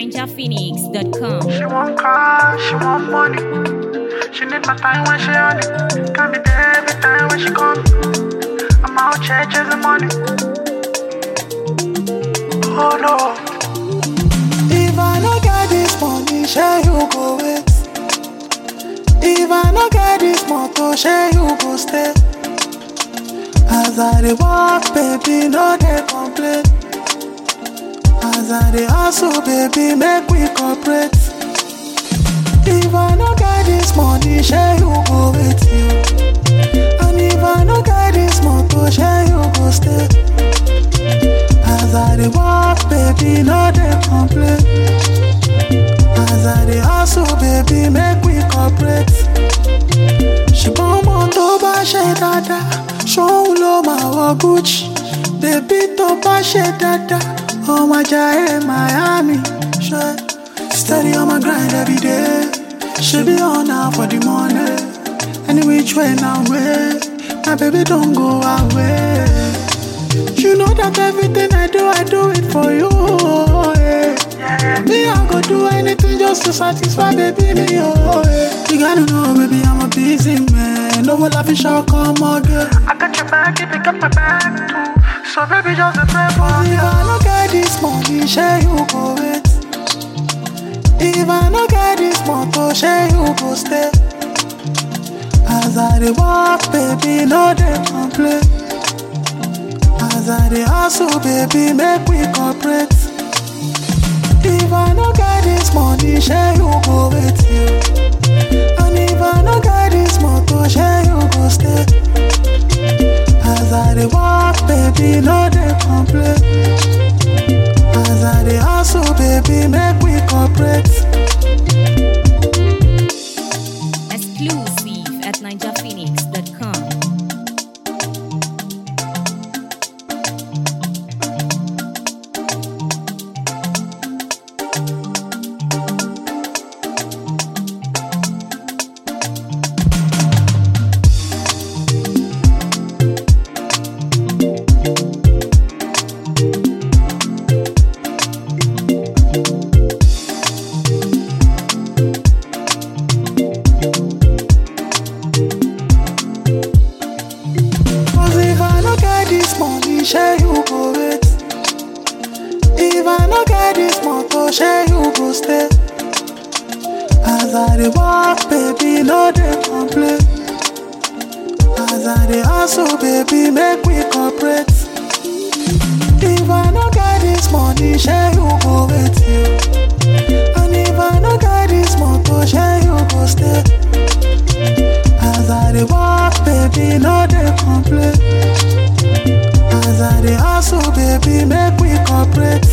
NinjaPhoenix.com. She want car, she want money. She need my time when she on it. Can be there every time when she call me. I'm out here chasing money. Oh no. If I no get this money, share you go wait. If I no get this motor, share you go stay. As I dey walk, baby, no dey complain. As I dey hustle, baby, make we cooperate. If I no get this money, share you go with you. And if I no get this motor, share you go stay. As I dey walk, baby, no dey complain. As I dey hustle, baby, make we cooperate. ṣùgbọ́n mo tó bá ṣe dáadáa ṣóun ló máa wọ gucci bébí tó bá ṣe dáadáa ọmọ ajá ẹ miami ṣe steady on my grind every day ṣe bí ọ̀nà for the money any which way na way my baby don go away. You know that everything I do, I do it for you. Yeah. Me, I go do anything just to satisfy baby me. Oh, yeah. You gotta know, baby, I'm a busy man. No will I fish out come again. I got your back, if you got my back too. So baby, just a pray for If me. I no get this money, share you go wait. If I no get this motor, share you go stay. As I dey walk, baby, no dey complain. As I dey hustle, baby, make we cooperate. If I no get this money, share you go with you. And if I no get this motor, share you go stay. As I dey walk, baby, no dey complain. As I dey hustle, baby, make we cooperate. Exclusive at NinjaPhoenix.com. Cause if I no get this money, share you go wait. If I no get this motor, share you go stay. As I dey walk, baby, no dey complain. As I dey hustle, baby, make we cooperate. If I no get this money, share you go with you. And if I no get this motor, share you go stay. As I dey walk, baby, no dey complain. As I dey hustle, baby, make we cooperate.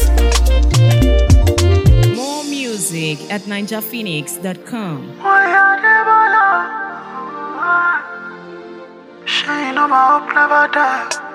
More music at NinjaPhoenix.com. Oh, yeah, never know. She know my hope never die.